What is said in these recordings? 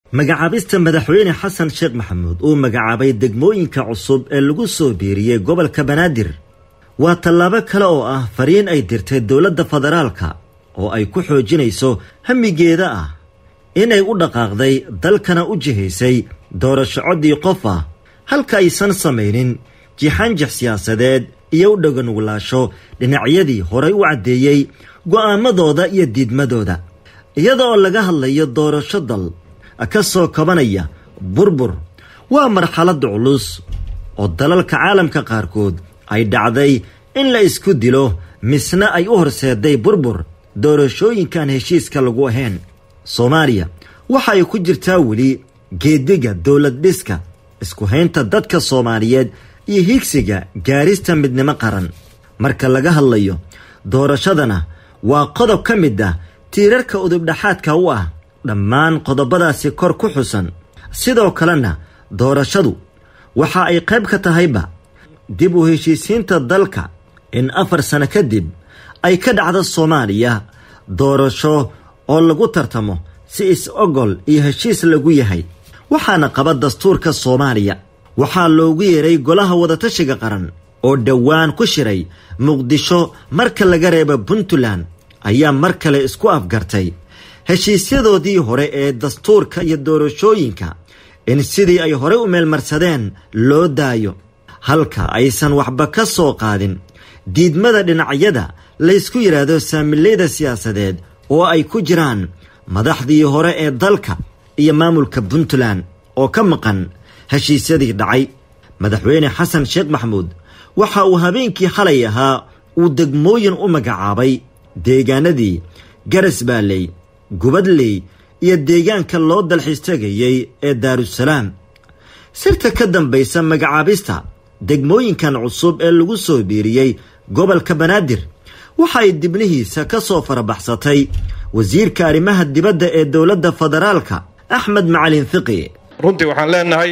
magacaabista madaxweyne xasan sheekh maxamuud uu magacaabay degmooyinka cusub ee lagu soo biiriyey gobolka banaadir waa tallaabo kale oo ah fariin ay dirtay dowladda federaalka oo ay ku xoojinayso hamigeeda ah inay u dhaqaaqday dalkana u jihaysay doorasho coddii qof ah halka aysan samaynin jixaanjix siyaasadeed iyo u dhaganuglaasho dhinacyadii horay u caddeeyey go'aamadooda iyo diidmadooda iyada oo laga hadlayo doorasho dal ka soo kabanaya burbur waa marxaladda culus oo dalalka caalamka qaarkood ay dhacday in la isku dilo misna ay u horseeday burbur doorashooyinkaan heshiiska lagu ahayn soomaaliya waxa ay ku jirtaa weli geediga dowlad dhiska isku haynta dadka soomaaliyeed iyo higsiga gaarista midnimo qaran marka laga hadlayo doorashadana waa qodob ka mid ah tiirarka udubdhaxaadka u ah dhammaan qodobadaasi kor ku xusan sidoo kalena doorashadu waxa ay qayb ka tahayba dib u heshiisiinta dalka in afar sano kadib ay ka dhacdo soomaaliya doorasho oo lagu tartamo si is-ogol iyo heshiis lagu yahay waxaana qaba dastuurka soomaaliya waxaa loogu yeeray golaha wadatashiga qaran oo dhowaan ku shiray muqdisho marka laga reebo puntland ayaa mar kale isku afgartay heshiisyadoodii hore ee dastuurka iyo doorashooyinka in sidii ay horey u meelmarsadeen loo daayo halka aysan waxba ka soo qaadin diidmada dhinacyada laysku yidhaahdo saamileyda siyaasadeed oo ay ku jiraan madaxdii hore ee dalka iyo maamulka puntland oo ka maqan heshiisyadii dhacay madaxweyne xasan sheekh maxamuud waxa uu habeenkii xalay ahaa uu degmooyin u magacaabay deegaanadii garasbaaley gubadley iyo deegaanka loo dalxiis tegayey ee daarusalaam sirta ka dambaysa magacaabista degmooyinkan cusub ee lagu soo biiriyey gobolka banaadir waxa ay dibnihiisa ka soo farabaxsatay wasiirka arrimaha dibadda ee dowladda federaalka axmed macalin fiqi runtii waxaan leenahay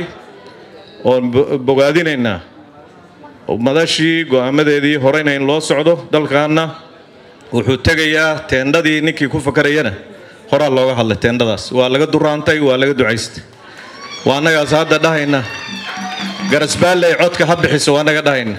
oon bogaadinaynaa madashii go'aamadeedii horeyna in loo socdo dalkaanna wuxuu tegayaa teendhadii ninkii ku fakarayana horaa looga hadlay teendhadaas waa laga duraantay waa laga ducaystay waa annagaas hadda dhahayna garasbaalley codka ha bixiso waa naga dhahayna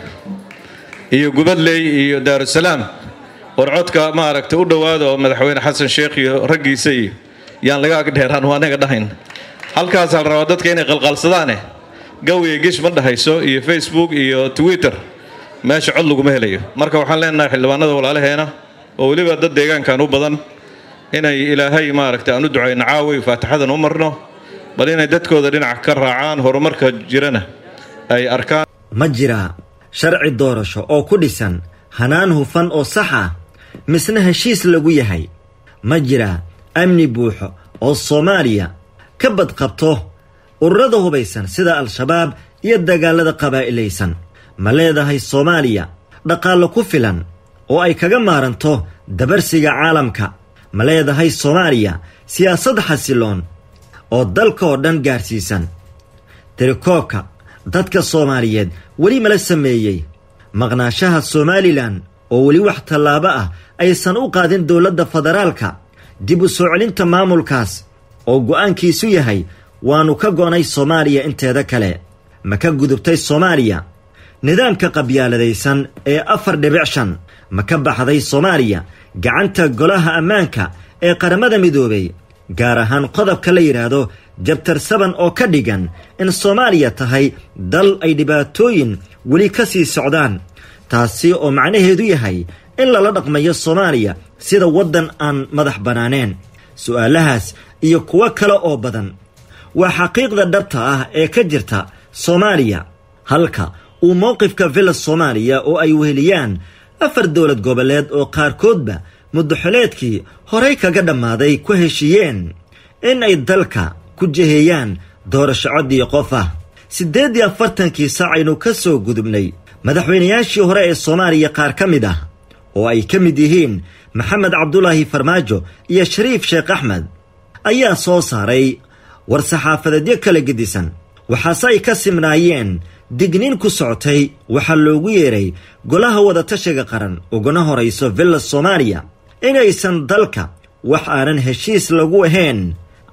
iyo gubadley iyo daarusalaam war codka maaragta u dhowaada oo madaxweyne xasan sheekh iyo raggiisa iyo yaan laga agdheeraan waa naga dhahayna halkaasaa la rabaa dadka inay qalqalsadaane gawiya gish ma dhahayso iyo facebook iyo twitter meesha cod laguma helayo marka waxaan leenahay xildhibaanada walaalaheena oo weliba dad deegaankan u badan inay ilaahay maaragta aan u ducayno caaway faatixadan u marno bal inay dadkooda dhinac ka raacaan horumarka jirana ay arkaan ma jiraa sharci doorasho oo ku dhisan hanaan hufan oo sax ah misna heshiis lagu yahay ma jiraa amni buuxo oo soomaaliya ka badqabto ururada hubaysan sida al-shabaab iyo dagaalada qabaa'ilaysan ma leedahay soomaaliya dhaqaallo ku filan oo ay kaga maaranto dabarsiga caalamka ma leedahay soomaaliya siyaasad xasiloon oo dalka oo dhan gaarsiisan tirikoobka dadka soomaaliyeed weli mala sameeyey maqnaashaha somalilan oo weli wax tallaabo ah aysan u qaadin dowladda federaalka dib u soo celinta maamulkaas oo go'aankiisu yahay waannu ka go'nay soomaaliya inteeda kale ma ka gudubtay soomaaliya nidaamka qabyaaladaysan ee afar dhibic shan ma ka baxday soomaaliya gacanta golaha ammaanka ee qaramada midoobay gaar ahaan qodobka la yidhaahdo jabtar saban oo ka dhigan in soomaaliya tahay dal ay dhibaatooyin weli ka sii socdaan taasi oo macnaheedu yahay in lala dhaqmayo soomaaliya sida waddan aan madax bannaaneen su'aalahaas iyo kuwo kale oo badan waa xaqiiqda dhabta ah ee ka jirta soomaaliya halka uu mowqifka villa soomaaliya oo ay weheliyaan afar dowlad goboleed oo qaarkoodba muddaxoleedkii horey kaga dhammaaday ku heshiiyeen in ay dalka ku jiheeyaan doorasho coddii qof ah siddeed iyo afartankii saac aynu ka soo gudubnay madaxweynayaashii hore ee soomaaliya qaar ka mid ah oo ay ka mid yihiin maxamed cabdulaahi farmaajo iyo shariif sheekh axmed ayaa soo saaray war-saxaafadeedyo kala gedisan waxaase ay ka simnaayeen digniin ku socotay waxaa loogu yeeray golaha wadatashiga qaran uguna horayso villa soomaaliya inaysan dalka wax aanan heshiis lagu ahayn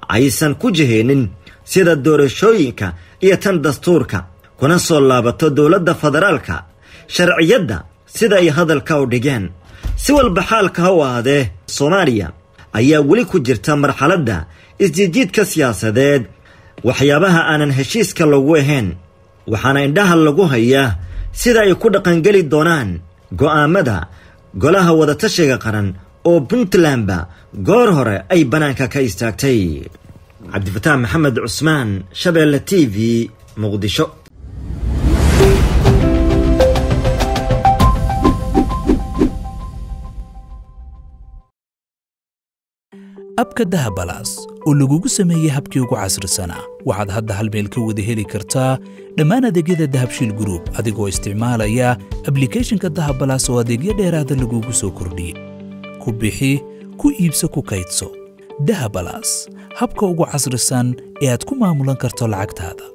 aysan ku jihaynin sida doorashooyinka iyo tan dastuurka kuna soo laabato dowladda federaalka sharciyadda sida ay hadalka u dhigeen si walba xaalka ha u ahaadee soomaaliya ayaa weli ku jirta marxaladda isjiidjiidka siyaasadeed waxyaabaha aanan heshiiska lagu ahayn waxaana indhaha lagu hayaa sida ay ku dhaqangeli doonaan go'aamada golaha wadatashiga qaran oo puntlandba goor hore ay bannaanka ka istaagtay cabdifataax maxamed cusmaan shabeelle t v muqdisho abka dahabalaas oo lagugu sameeyey habkii ugu casrisanaa waxaad hadda hal meel ka wada heli kartaa dhammaan adeegyada dahabshiil gruub adigoo isticmaalaya ablikhethonka dahabalaas oo adeegyo dheeraada lagugu soo kordhiyey ku bixi ku iibso ku kaydso dahabalaas habka ugu casrisan ee aad ku maamulan karto lacagtaada